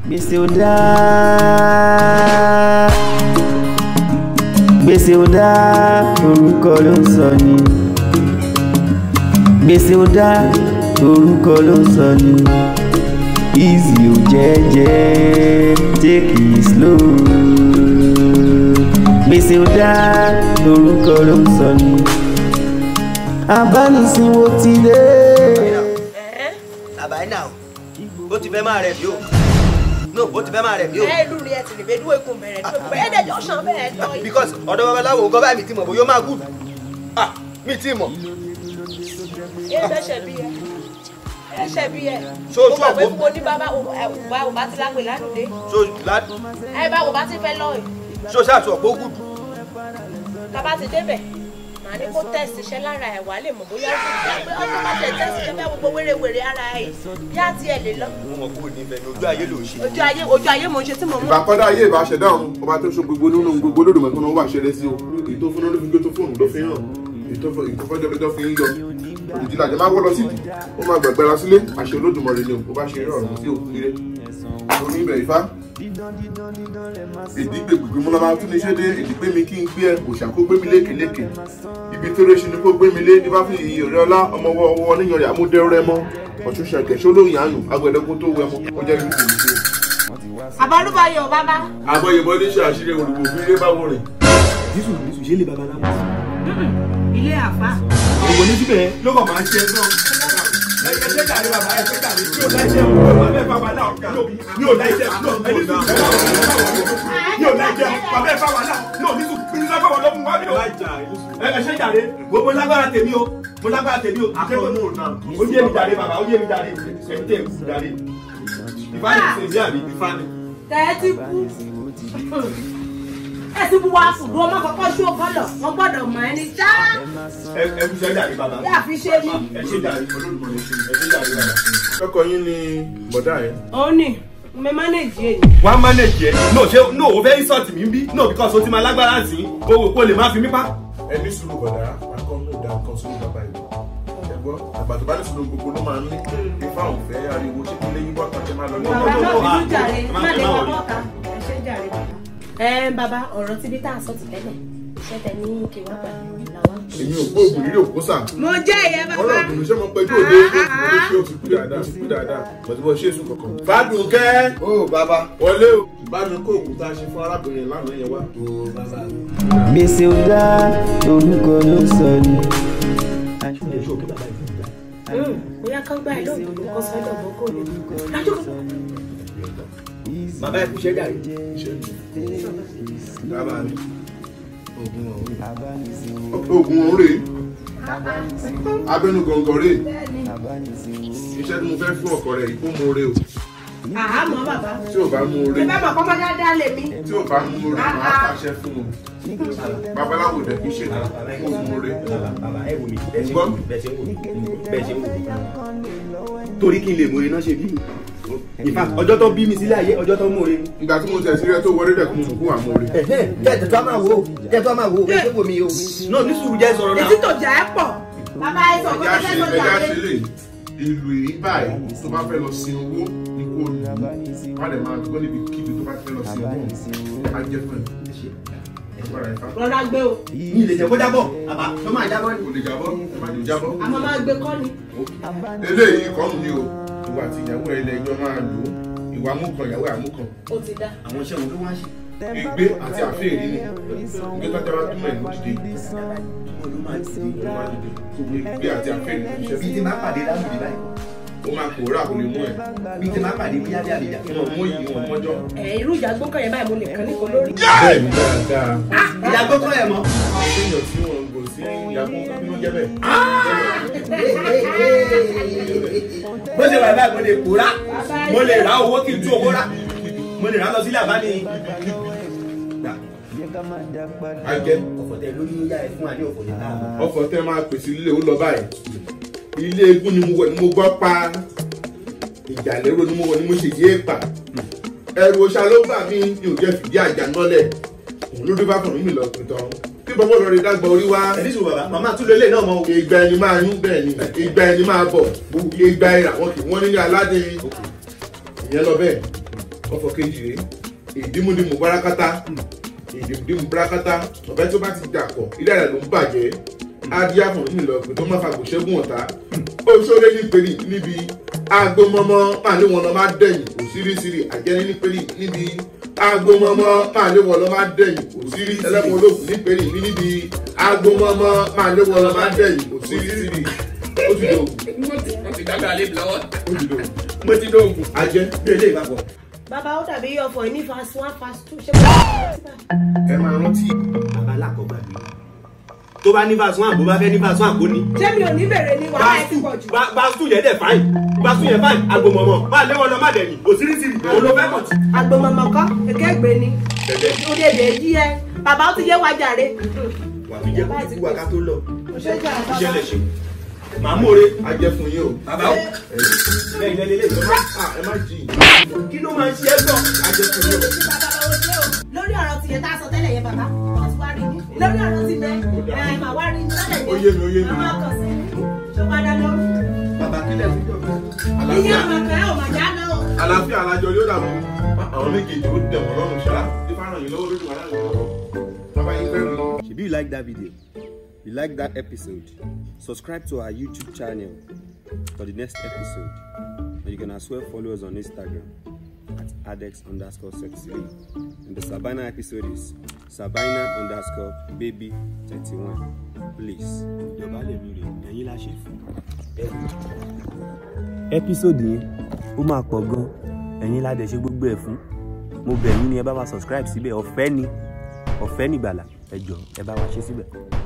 gbèsè ò dá gbèsè ò dá orúkọ ló ń sọ ni gbèsè ò dá orúkọ ló ń sọ ni easy ò jẹ́jẹ́ take it slow gbèsè ò dá orúkọ ló ń sọ ni abánisinwó ti dé. àbáyé náà ó ti fẹ́ máa rẹ̀ bí o no ó ti fẹ́ máa rẹ̀ bí o. ẹ ìlú rẹ ti lè bẹ dúró ikùn bẹ̀rẹ̀ tó pé ẹ dẹjọ sàn bẹ́ẹ̀ lọ yìí. because ọ̀dọ̀ babaláwo nǹkan báyìí mi ti mọ̀ bóyá ó máa gùn ah mi ti mọ̀. ẹ bẹ́sẹ̀ bí ẹ ẹsẹ̀ bí ẹ. So, mo so, gbàgbé mo- fún mo ní bàbá òbá òbá ti lágbè ládùúgbò. so la ẹ bá òbá ti fẹ́ lọ yìí. so ṣáàtú ọ̀pọ̀ gùn tábà ti débẹ̀ màá ní kó tẹ̀sí iṣẹ́ lára ẹ̀ wá lè mọ̀ bóyá ó ti gbà pé ọdún bá tẹ̀ tẹ̀sí iṣẹ́ bẹ́ẹ̀ gbogbo wérewère ara ẹ̀ yá tiẹ̀ lè lọ. mo mọ̀ kúrò nífẹ̀ẹ́ ní ojú ayé ló ń ṣe. ojú ayé ojú ayé mo ń ṣe tí mo mú. ìgbà kọ́dá ayé ìbá ṣẹ̀dá ọ̀run ọba tó ṣe gbogbo nínú gbogbo olódùmọ̀ tó náà wà ṣẹlẹ̀ sí o èyí tó fún ló fi gbé tó fóònù ló fi hàn èyí tó fọ́jọ́ lọ́jọ́ fi ń yọ ìdílé àjẹ máa wọ́ lọ sídìí ó máa gbàgbára sílé àṣẹ olódùmarè ni o bó bá ṣe rí ọ̀run sí òkú ire orí ibẹ̀ ìfá ìdí gbègbè mo máa tún ní ṣé dé ìdí pé mi kí n gbé ẹ òṣà kó gbé mi lékeléke ibi tó rẹ ṣe ni kó gbé mi lé ní bá fi iyì ọ̀rẹ́ ọlá ọmọ ọwọ́ ọwọ́ níyan rẹ̀ amúdẹ́rẹ́ mọ́ ọ̀tún ṣàkẹ́ ṣólóyìn àánú agbẹ̀dẹ́gún tó wẹ̀ mọ́ ọjọ́ ìlú kò ní ṣe àbálùbáyọ̀ bàbá. àbọ̀yẹ̀bọ̀ ní ṣe àṣírí olùgbò fún ilé bá wọn rìn. jésù jésù ṣe lè babaláwo. ilé àfa. òwò ní síbẹ̀ ló kàn máa ń ṣe náà. ẹgbẹ́ ṣe jàre bàbá ẹgbẹ́ jàre tí o láìṣẹ́ o bàbá ẹ̀ fà wà náà ní o láìṣẹ́ no ẹni sùn ní o láìṣẹ́ bàbá ẹ̀ fà wà náà no ní sùn ní sọ́kọ̀ wọ́n ló mú wá bí o. ẹ ṣe jàre gbogbo lágbára tèmi o mo lágbára tèmi o. ó yé mi jàre bàbá ó yé mi jàre ẹ̀mí tẹ̀ kú jàre. ìfáàní ṣe bí àbí ìfáàní. tẹ́ ẹ ti kú. ẹ ti bu wa fùdú ọmọ kọ́kọ́ ṣó kọ́lọ̀ wọ́n gbọ́dọ̀ mọ ẹni ṣá. ẹ ẹ fi ṣe jàre bàbá. yá fi ṣe mí. ẹ ṣe jàre olódùmọ̀ ẹ ṣe jàre bàbá. ọkọ yín ni bọ̀dá yẹn. ó ní mo mánéèjì èyí. wọ́n á manage ẹ̀ no ṣé no o fẹ́ insult mi bí no because o ti máa lágbára sí i o wò pé o lè má fi mí pa. ẹ ní sùúrù bọ̀dá akọ ní ìdá nǹkan sùúrù bàbá ìlú. ẹ̀gbọ́n àgbà tó bá ní sùúrù gbogbo ló máa ń ní ifá òfẹ́ ariwo ṣé kí lẹ́yìn bọ́ta ṣe máa lọ ní bàbá no, náà no, bínú jàre má- má lè má wá worry. bọ́ta ẹ ṣe jàre bàbá. ẹ bàbá ọ̀rọ̀ tí bí tá a sọ ti tẹ́lẹ̀ iṣẹ́ tẹ ní kí wọ́n gbà làwọn. èmi ò gbọ́ ògùn rírì òkú sà. mo jẹ́ ìyẹn ọ̀rọ̀ ògùn ṣé mo pẹ́ tó dé mo lè ṣe òsì kú dáadáa òsì kú dáadáa bọ̀dé bọ́ ṣé èso kankan. fàdùn kẹ́ ó bàbá. wọlé o bá mi kó òògùn tá a ṣe fún arábìnrin lánàá yẹn wá. ó bàbá. gbèsè ò dá orúkọ ló ń sọ ni. bóyá kán gbà ẹ lóògùn kó sọ́dọ̀ bọ́ kò ní. dájú kò bàbá ẹ kú ṣe jàre. dábàá ni oògùn ọ̀hún. oògùn ọ̀hún rèé abẹ́nu gọ̀ǹgọ̀ rèé iṣẹ́ tí mo fẹ́ fún ọkọ rẹ̀ yìí kó mo re o àhámọ́ bàbá. tí ò bá mú o re ẹ bá mọ̀ kọ́ mọ́ dáadáa lè mí. tí ò bá mú o re máa pàṣẹ fún o babaláwo dẹ̀ kí ṣe náà kó mú o re. bàbá ẹ wò mí bẹ́ẹ̀ ṣe ń wò mí bẹ́ẹ̀ ṣe ń wò mí bẹ́ẹ̀ ṣe ń wò mí. torí kí n lè mọ̀re náà ṣe bí mi. in fact ọjọ́ tó bí mi sílé ayé ọjọ́ tó mọ̀re ni. ìgbà tí mo tẹ̀ sí rẹ tó wọlé dẹ̀ kó mo mọ̀ kó wà mú o re. kẹ́ẹ̀tẹ̀ tó a máa wo kẹ́ẹ̀tẹ̀ tó a máa wo bẹ́ẹ̀ ṣe ń wò mí o. náà ní sùúrù jẹ́ sọ̀rọ̀ náà. ètí tòjà ẹ pọ̀. bàbá ẹ sọ pé ẹja kọ́kẹ́ ṣe tó jà ẹja lé. ṣe lè ìlú èyí báyìí tó bá fẹ́ lọ sin owó ní kó lù ú wọ́n lè máa gbọ́ níbi kíbi tó bá fẹ́ lọ sin owó á jẹ́ fún ẹ̀. Agbára Ifá. rọra gbé o. mi lè jẹ́ kó jábọ̀ àbá tó máa jábọ̀ ni. Kò lè jábọ́, ẹ má lè jábọ́. àmọ́ máa gbé kọ́ ni. eléyìí kọ́ ni o ìwà àti ìyàwó ẹ ilẹ̀ ẹjọ́ máa lò ó ìwà amúkan ìyàwó àmúkan ó ti dá. àwọn iṣẹ́ wo ló wá ṣe. ìgbé àti àfẹ́ẹ̀rí ni ìgbé tó jábá túmọ̀ ẹ̀ ló dìde wọn ló máa dìde. ló máa dìde ìgbé àti àfẹ́ẹ̀rí ló bí ṣiṣẹ́ ti máa pàdé láwùjọ báyìí. ó máa pòórá kò lè mú ẹ̀ bí ti máa pàdé bóyá bí àbíjà. wọn mú yìí wọn mọ́jọ́. ẹ irú ìjà gbókàn yẹn báyìí mo lè kàn ní kò lórí. bẹ́ẹ̀ ni dáadáa ìyá tó tọ́ ẹ̀ mọ́. èèyàn tí wọn kò sí ìyàwó kínú jẹ́ bẹ́ẹ̀. bó ṣe wà báyìí mo lè kóra mo lè ra owó kí n tú owó rà mo lè ra lọ sílé àbá ní. ajẹ́ ọ̀fọ̀tẹ̀ lórí yá ẹ fún adé ọ̀fọ̀tẹ̀ náà. ọkọ̀ tẹ́ máa pèsè ilé ó lọ báyìí ilé egun ni mo wọ̀ ni mo gbọ́ pa ìjà lérò ni mo wọ̀ ni mo ṣe yé pa ẹrù ọ̀ṣà ló bà mí ni ò jẹ́ fìdí àjà nọ́lẹ̀ òun ló dé bá kàn mí lọ pé tán tí bọ́bọ́ lọ rí dágbà orí wá ẹni sùn bàbá màmá tún lélẹ̀ náà mọ́ o. ìgbà ẹni máa yún bẹ́ẹ̀ ni ìgbà ẹni máa bọ̀ ìgbà ẹ̀rà wọn kì wọ́n nílé aládé ìyẹn lọ bẹ́ẹ̀ ọ̀fọ̀ kejì rèé ìdímúdímú bárakátá ìdímúdímú bárakátá ọ̀bẹ tó bá ti dàpọ̀ ilé rẹ̀ ló ń bàjẹ́ adíá fún mi lọ pé tó má fàgbò ṣẹ́gun ọ̀tá ó ṣóre ní péré níbi agbómọmọ máa lé wọn lọ máa dẹ̀yìn òsírísírí àjẹní ní péré níbi agbómọmọ máa lé wọn lọ máa dẹ̀yìn òsírí ẹlẹ́kùn olóògùn ní péré níbi agbómọmọ máa lé wọn lọ máa dẹ̀yìn òsírísírí ó ti dògùn wọ́n ti dábẹ́ alẹ́ mi lọ́wọ́. ó ti dògùn mo ti dóògùn. ajẹ́ bí eléyìí bá bọ̀ bàbá ó dàbí ọ̀fọ̀ ní fast one fast two ṣé kò ẹ máa rántí bàbá alákọ̀ọ́gbà mi tó bá ní verse one bó bá fẹ́ ní verse one kò ní. ṣé mi ò ní bèrè ni wàhálà ẹ ti pọ̀ jù. basu yẹn dẹ̀ fáìn basu yẹn fáìn agbomọmọ máa léwọ́ lọ má dẹ̀yìn òsírísírí olófẹ́ mọ̀ tí. agbomọmọ kọ èké gbé ni ó lè dè yí ẹ bàbá ó ti yé wa jàre. wà á fi jẹ́ kó ti wá ká tó lọ ṣé jà iṣẹ́ lè ṣe màá mòre ajẹ́ fún yín o bàbá o. lẹ́yìn lẹ́yìn lẹ́yìn lọ́wọ́ Ah, ẹ má jì í kí ló máa ń ṣe é gbọ́. ajẹ́ fún yín o. lórí ọ̀rọ̀ tìyẹn tá a sọ tẹ́lẹ̀ yẹn bàbá wọ́n ti wá rí ní lórí ọ̀rọ̀ ti bẹ́ ẹ̀ mà wá rí ní tẹ́lẹ̀ yẹn Ó yé mi, ó yé mi. ọmọ kan sí ṣó padà lọ. bàbá kílẹ̀ fún yọ̀ iye àlàáfíà ọmọ kan ò mà já lọ. àlàáfíà alájọ yóò dàbọ̀ àwọn méjèèjì ó dẹ̀ wọ́n lọ́rùn ṣá tí fáràn yín lọ́wọ́ lójú wàhálà yín lọ́wọ́ bàbá yín fẹ́ rí i. If you like that video, you like that episode, subscribe to our YouTube channel for the next episode. And you can as well follow us on Instagram at adex underscore sexy. And the Sabina episode is Sabina underscore baby 31. Please. ìjọba lè mi rè ẹ̀yin la ṣe fún. Episode yẹn ó máa pọ̀ gan ẹ̀yin la dẹ̀ ṣe gbogbo ẹ̀ fún mo bẹ̀ yín ni ẹ bá wa subscribe síbẹ̀ ọ̀fẹ́ ni ọ̀fẹ́ nìgbàlà ẹ jọ̀ọ́ ẹ bá wa ṣe síbẹ̀.